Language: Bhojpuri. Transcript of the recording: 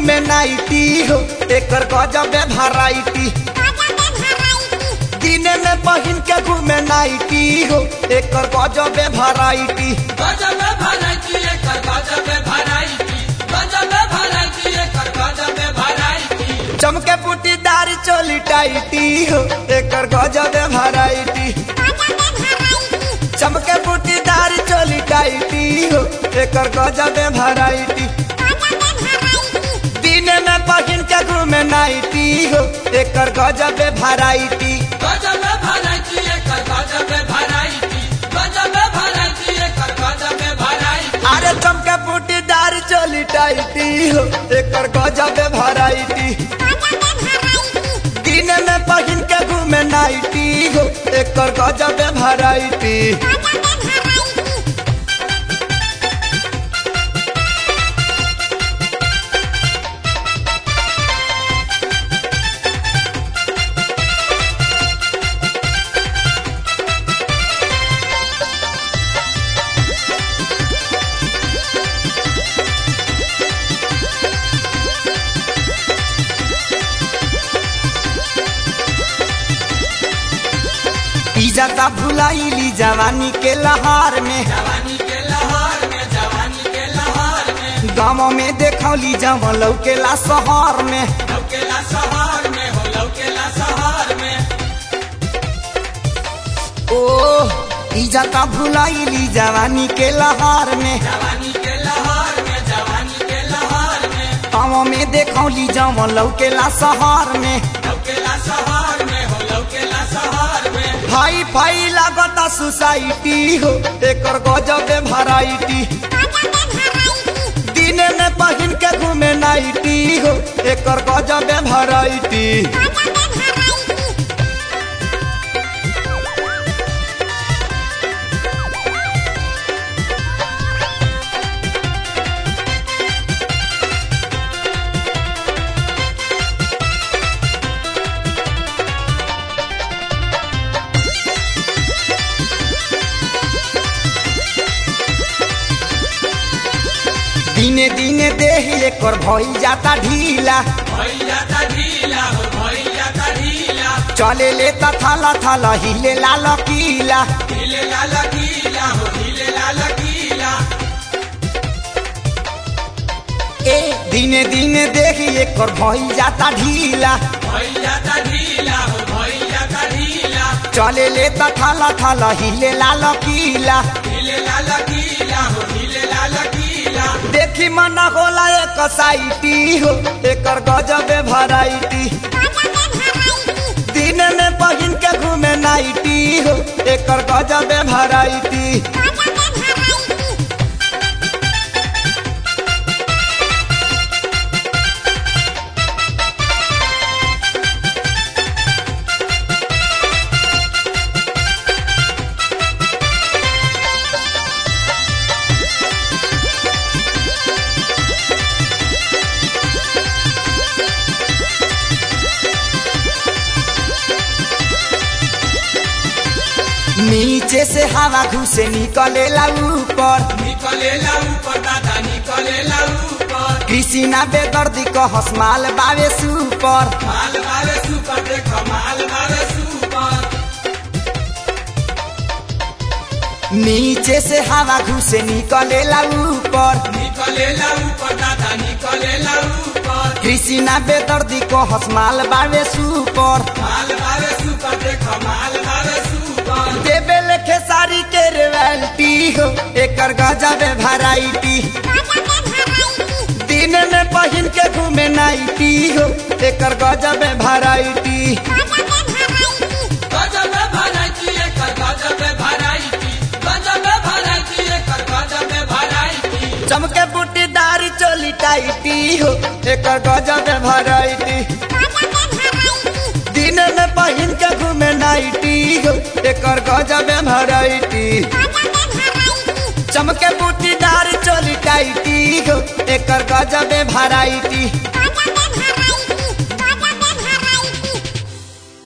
घूमे नाइटी हो एकर गजबे भराइटी दिने में पहिन के घूमे नाइटी हो एकर गजबे भराइटी गजब भराइती एकर गजब भराइती गजब भराइती एकर गजब भराइती चमके पुटीदार चोली टाइटी हो एकर गजबे भराइटी चमके पुटीदार चोली टाइटी हो एकर गजबे भराइटी दिन में पहिन के घूमे नाइटी हो एकर गजबे भराइटी गजब भराइती एकर गजब भराइती गजब भराइती एकर गजब भराइती अरे चमके पुटीदार चोली टाइटी हो एकर गजबे भराइटी दिन में पहिन के घूमे नाइटी हो एकर गजबे भराइटी इजाता भुलाइली जवानी के लहार में जवानी के लहर में जवानी के लहर में गाँव में देखौली जब लौकेला शहर में लौकेला शहर में हो लौकेला शहर में ओ इजाता भुलाइली जवानी के लहार में जवानी के लहर में जवानी के लहर में गाँव में देखौली जब लौकेला शहर में लौकेला शहर में हो लौकेला शहर में भाई भाई लागता सोसाइटी हो एकर गजबे भराइटी दिन में पहिन के घूमे नाइटी हो एकर गजबे भराइटी दिने दिने देह एकर भइल जाता ढीला भैया का ढीला हो भैया का ढीला चले ले ता थाला थाला हिले लाल कीला हिले लाल गीला हो हिले लाल गीला ए दिने दिने देह एकर भइल जाता ढीला भैया का ढीला हो भैया का ढीला चले ले ता थाला थाला हिले लाल कीला हिले लाल गीला हो हिले लाल गीला देखी मन होला एक साइटी हो एकर गजबे भराइटी दिन में पहिन के घूमे नाइटी हो एकर गजबे भराइटी नीचे से हवा घुसे निकलेला ऊपर निकलेला ऊपर दादा निकलेला ऊपर कृष्णा बेदर्दी को हसमाल बावे सुपर माल मारे सुपर देख माल मारे सुपर नीचे से हवा घुसे निकलेला ऊपर निकलेला ऊपर दादा निकलेला ऊपर कृष्णा बेदर्दी को हसमाल बावे सुपर माल मारे सुपर देख माल मारे सुपर देवे लेखे सारी के रेवल्टी हो एकर गजबे भराइटी दिन में पहिन के घूमे नाइटी हो एकर गजबे भराइटी गजब भराइती एकर गजब भराइती गजब भराइती एकर गजब भराइती चमके बूटीदार चोली टाइटी हो एकर गजबे भराइटी दिन में पहिन के घूमे नाइटी हो एकर गजबे भराइटी चमके बूटीदार चोली टाइटी हो एकर गजबे भराइटी